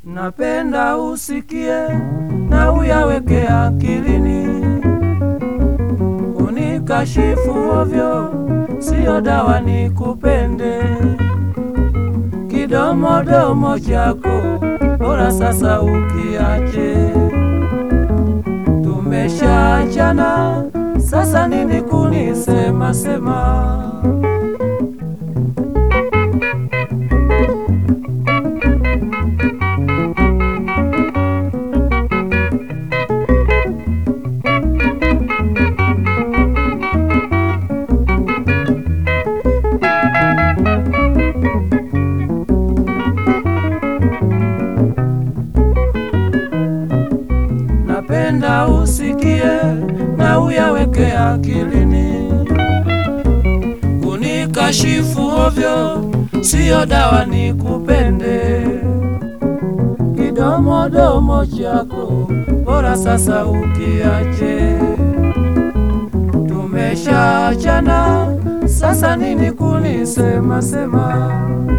napenda usikie na uyaweke akilini, unikashifu ovyo, siyo dawa nikupende. Kidomodomo chako bora sasa ukiache, tumeshaachana sasa, nini kunisema sema? napenda usikie na uyaweke akilini, kunikashifu ovyo siyo dawa nikupende. Kidomodomo chako bora sasa ukiache, tumeshaachana sasa, nini kunisema sema?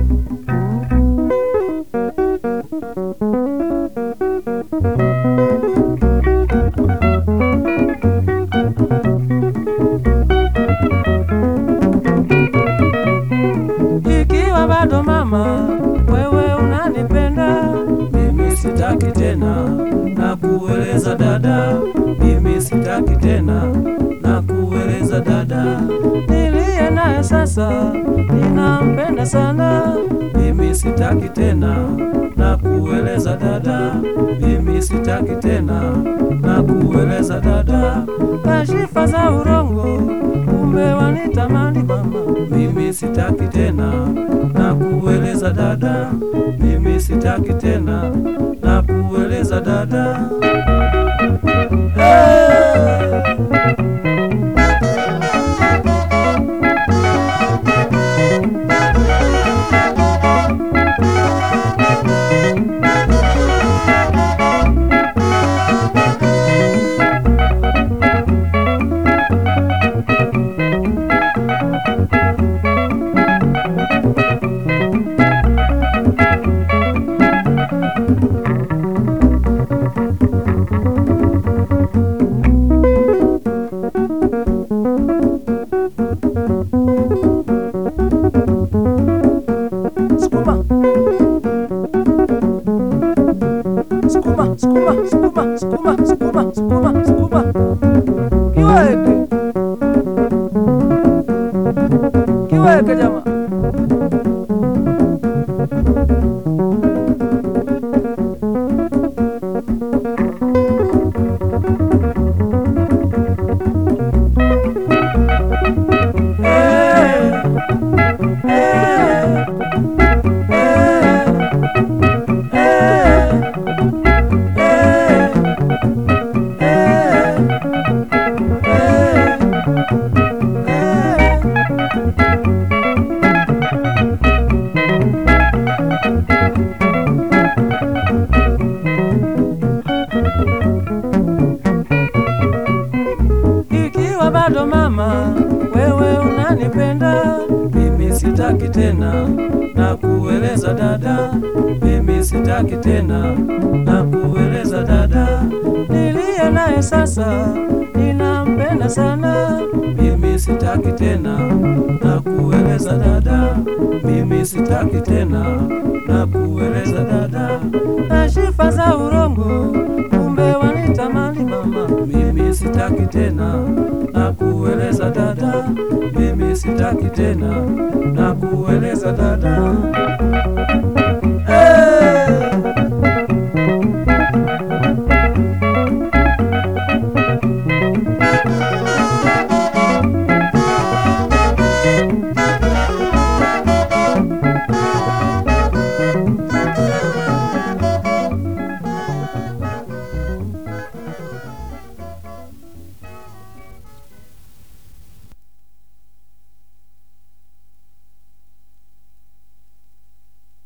Ikiwa bado mama, wewe unanipenda, mimi sitaki tena na kueleza dada, mimi sitaki tena na kueleza dada, niliye naye sasa ninampenda sana, mimi sitaki tena na kueleza dada, mimi sitaki tena na kueleza dada, kashifa za urongo kumbe wanitamani mama, mimi sitaki tena na kueleza dada, mimi sitaki tena na kueleza dada. Hey! Sukuma. Sukuma, sukuma, sukuma, sukuma, sukuma, sukuma, sukuma. Kiweke. Kiweke jamaa. Eh, eh, Ikiwa bado mama, wewe unanipenda, mimi sitaki tena na kueleza dada, mimi sitaki tena na kueleza dada, niliye naye sasa ninampenda sana, mimi sitaki tena na kueleza dada, mimi sitaki tena na kueleza dada, na shifa za urongo kumbe wanitamani mama, mimi sitaki tena na kueleza dada, mimi sitaki tena na kueleza dada.